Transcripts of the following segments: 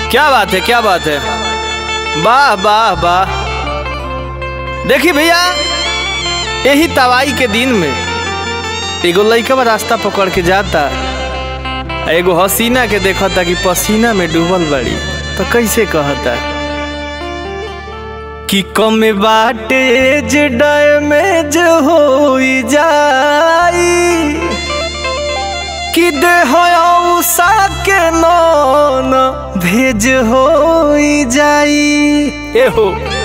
क्या बात है क्या बात है वाह वाह वाह देखी भैया यही तवाई के दिन में एगो लइकवा रास्ता पकड़ के जाता आ एगो हसीना के देखता कि पसीना में डूबल बड़ी तो कैसे कहता कि कम बाटे जे डैमेज हो जाई कि देह उषा के नौन भेज हो जाई एहो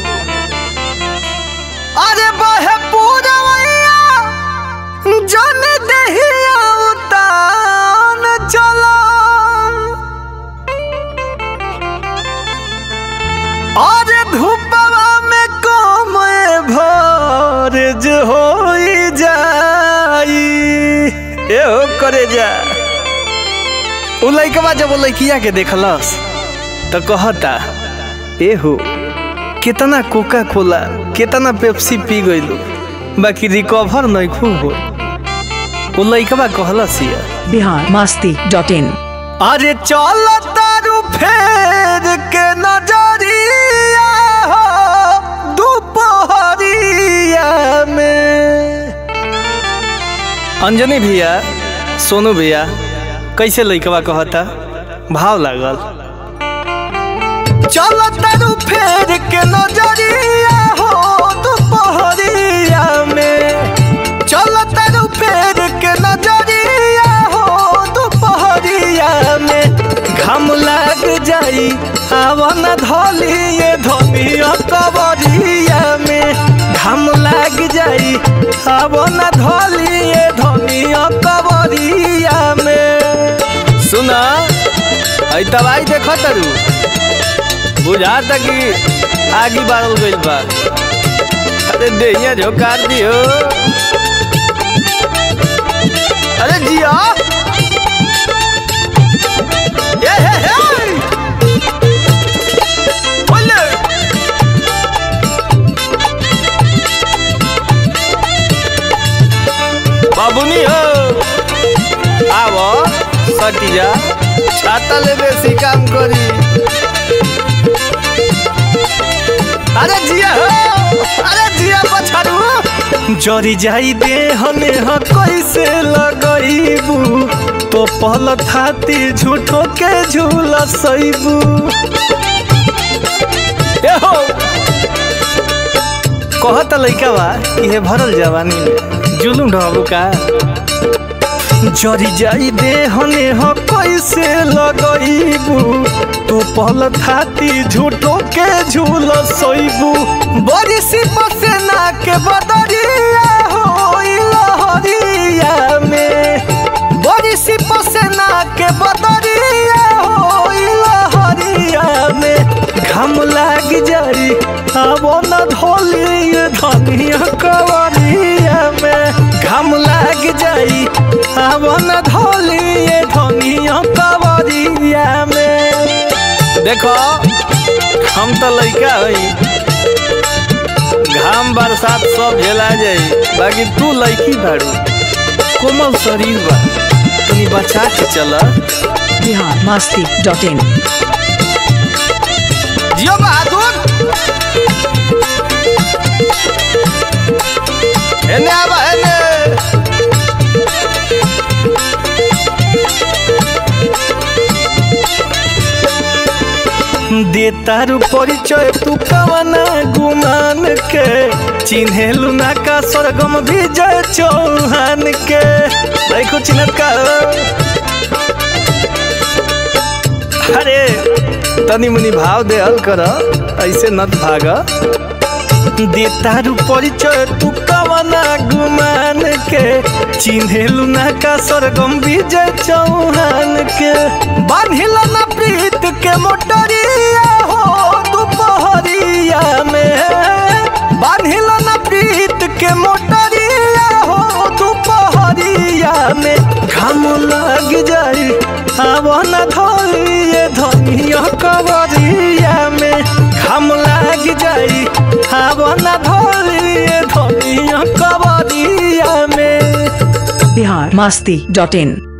अरे बहे पूरवैया जन दहिया उतान चला अरे धूपवा में कम भरज हो जाई एहो करे जा उ लइकवा जब वो लइकिया के देखलस तो कहता एहो कितना कोका कोला कितना पेप्सी पी गइलू बाकी रिकवर नहीं खूब हो उ लइकवा कहलस या बिहार मास्ती डॉट इन अरे चल तारू फेर के नजरिया हो दोपहरिया में अंजनी भैया सोनू भैया कैसे लइकवा कहता भाव लागल चल तारू फेर के नजरिया हो दोपहरिया में चल तारू फेर के नजरिया हो दोपहरिया में घाम लाग जाई आवन धलिए धनिया कबरिया में घाम लाग जाई आवन धलिए धनिया कबरिया में सुना आई दवाई देख तरू बुझाता कि आगे बढ़ल गइल बा अरे देहिया झोकार दियो अरे जिया ये हे हे बोले बाबुनी हो आवो सटिया छाता ले बेसी काम करी अरे जिया हो अरे जिया पछाड़ू जरी जाई दे हने ह कैसे लगईबू तो पल थाती झूठो के झूला सईबू ए हो कहत लइका बा इहे भरल जवानी में जुलूम ढहबू का जरी जाई दे हने ह कैसे लगईबू तू पल थाती झूठो के झूल सोईबू बड़ी सी पसेना के बदरिया हो लहरिया में बड़ी सी पसेना के बदरिया हो लहरिया में घाम लाग जाई अब न धोली धनिया कवरिया में घाम लाग जाई अब न धोली धनिया कवरिया में देखो हम तो लइका हई घाम बरसात सब झेला जाई बाकी तू लइकी बाड़ू कोमल शरीर बा तनी बचा के चला बिहार मास्ती डॉट इन जियो बहादुर एने आबा एने दे तारू परिचय तू कवना गुमान के चिन्हेलू ना का स्वर्गम विजय चौहान के देखो चिन्हत का अरे तनी मुनी भाव दे हल कर ऐसे नत भाग दे तारू परिचय तू कवना गुमान के चिन्हेलू ना का स्वर्गम विजय चौहान के बांधिल ना प्रीत के मोटरिया हो दोपहरिया में बांधिल ना प्रीत के मोटरिया हो दोपहरिया में घाम लग जाई आवन धोइए धनिया कवरिया में घाम लग जाई आवन धोइए धनिया कवरिया में बिहार मास्ती डॉट इन